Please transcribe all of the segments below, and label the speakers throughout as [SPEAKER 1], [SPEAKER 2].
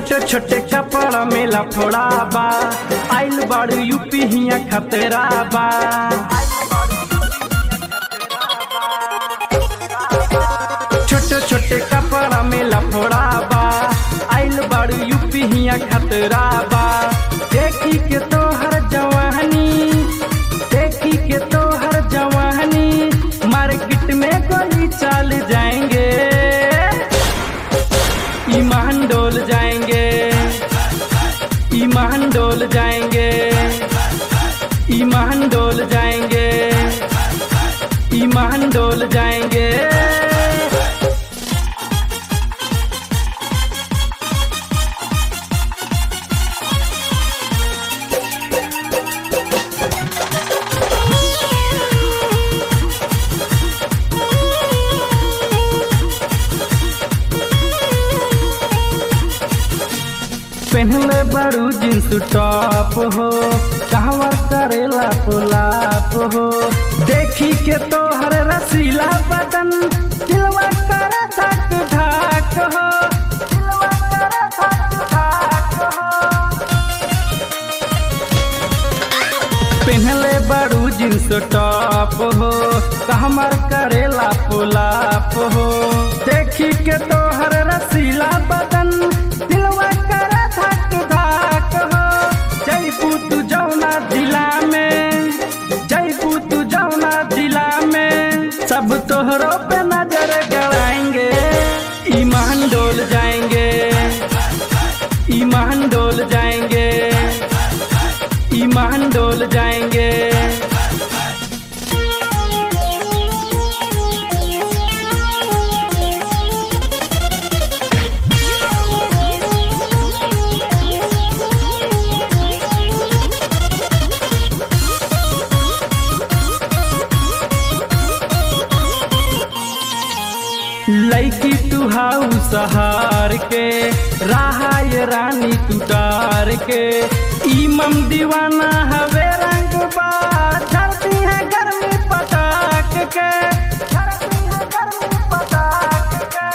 [SPEAKER 1] छोटे छोटे कपड़ा में लफड़ा बा आइल बाड़ू यूपी हिया खतरा बा छोटे छोटे कपड़ा में लफड़ा बा आइल बाड़ू यूपी हिया खतरा बा देखी के तोहर जवानी देखी के तोहर जवानी मार्केट में गोली चल जाएंगे ईमान डोल जाएंगे ईमान डोल जाएंगे ईमान डोल जाएंगे ईमान डोल जाएंगे पहनले बड़ू जींस टॉप हो कहवा करेला पुलाप हो देखी के तोहर रसीला बदन दिलवा कर धक धक हो दिलवा कर धक धक हो पहनले बड़ू जींस टॉप हो कहमर करेला पुलाप हो देखी के तोहर रसीला बदन दिलवा कर धक धक हो जयपू तू जौना जिला में जयपू तू जौना जिला में सब तोहरों पे नजर गड़ाएंगे ईमान डोल जाएंगे ईमान डोल जाएंगे ईमान डोल जाएंगे लैकी तू हाउ सहार के राहाय रानी तू तार के इमम दीवाना हवे रंग बा धरती है गर्मी पटाक के धरती है गर्मी पटाक के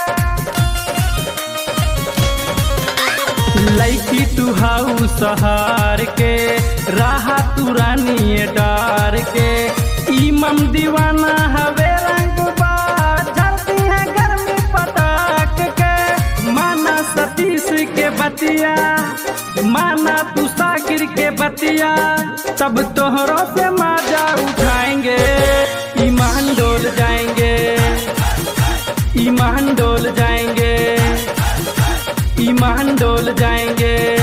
[SPEAKER 1] लैकी तू हाउ सहार के राहा तू रानी डार के इमम दीवाना हवे रंग बा धरती है गर्मी पटाक के माना सतीश के बतिया माना तू साकिर के बतिया सब तोहरों से माजा उठाएंगे ईमान डोल जाएंगे ईमान डोल जाएंगे ईमान डोल जाएंगे